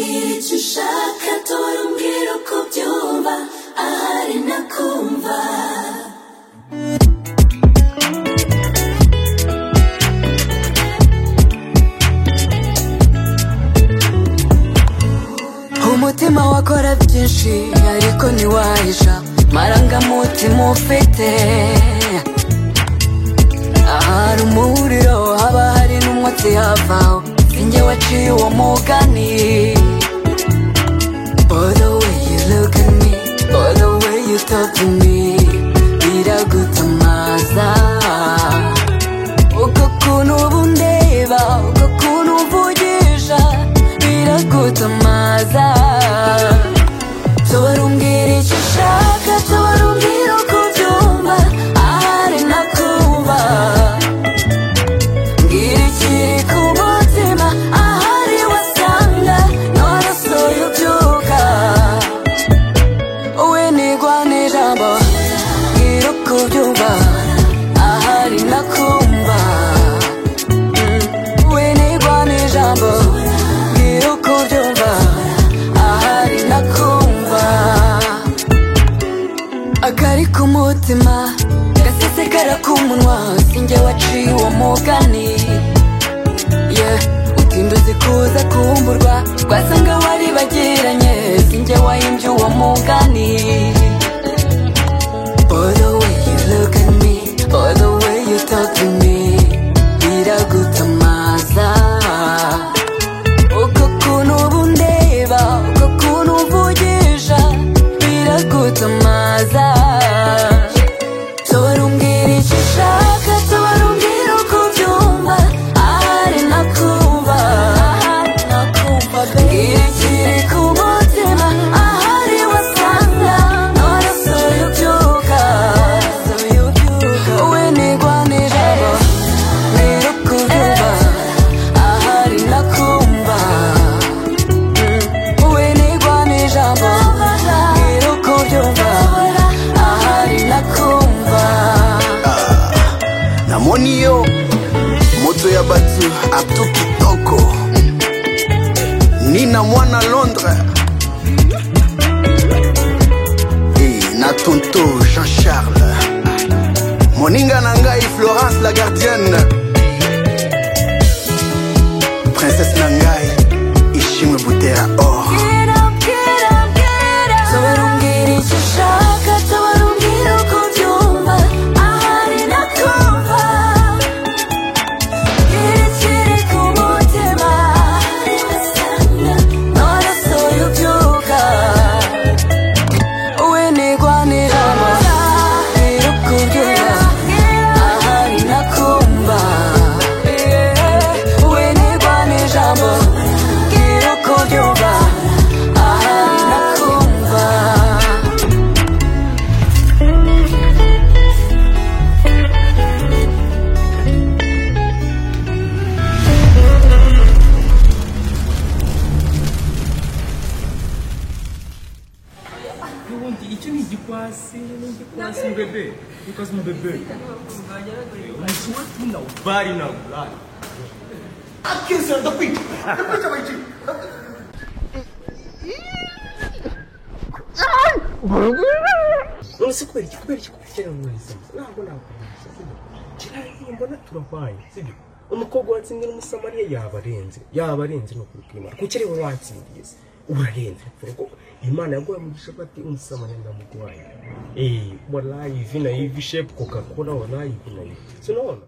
icyo ushaka tora umbwira uko byumva ahari nakumva umutima wakora byinshi ariko ntiwahisha marangamutima ufite ahari umuriro haba hari n'umwotsi havaho sinjye waciye uwo mugani Oh the way you look at me Oh the way you talk to me biragutamaza uko kuntu uba undeba uko kuntu umvugisha biragutamaza tubara umbwira icyo ushaka tubara umbwira uko ubyumva ahari nakumva Mbwira ikiri ku mutima ahari wasanga none soya ubyuka we nigwa n'ijambo mbwira uko ubyumva ahari nakumva Mm, we nigwa n'ijambo mbwira uko ubyumva ahari nakumva akari ku mutima gasesekara ku munwa sinjye waciye uwo mugani yeah. utinda uzi kuza kumburwa twasanga waribagiranye sinjye wahimbye uwo mugani Oh the way you look at me Oh the way you talk to me biragutamaza uko kuntu uba undeba uko kuntu umvugisha biragutamaza tubarumbwira icyo ushaka tubarumbwira uko ubyumva ahari nakumva mbwira ikiri ku mutima ahari wasanga none soya ubyuka we nigwa n'ijabo mbwira uko ubyumva ahari nakumva we nigwa n'ijabo mbwira uko ubyumva ahari nakumva na moniyo moto ya bato abdu kitoko nina mwana londres Eh, na tonto jean charles moninga na ngai florence la gardienne princesse na ngai ishimwe butera or Get up, get up, get up. tubarumbwira icyo ushaka tubarumbwira uko ubyumva ahari nakumva mbwira ikiri ku mutima ahari wasanga none soya ubyuka we nigwa n'ijambo mbwira uko ubyumva ahari nakumva we nigwa n'ijambo mbwira uko ubyumva ahari nakumva n'ubundi icyo ni igikwasi ni igikwasi mbebe igikwasi mbebe umusuwati na ubari na ubari akisera ndakwica ndakwica bayici none se kubera iki kubera iki kubera iki rero mwiza ntabwo nakwemeza sibyo kiraye mbona turahwaye sibyo umukobwa watsindiye n'umusamariya yaba arenze yaba arenze ni ukuri kw'imana kuki rero watsindiye se urarenze kuko imana yaguha mugisha bati umusamariya ndamugwaye eh walayi hivi na hivi shape coca cola walayi hivi na hivi sinaona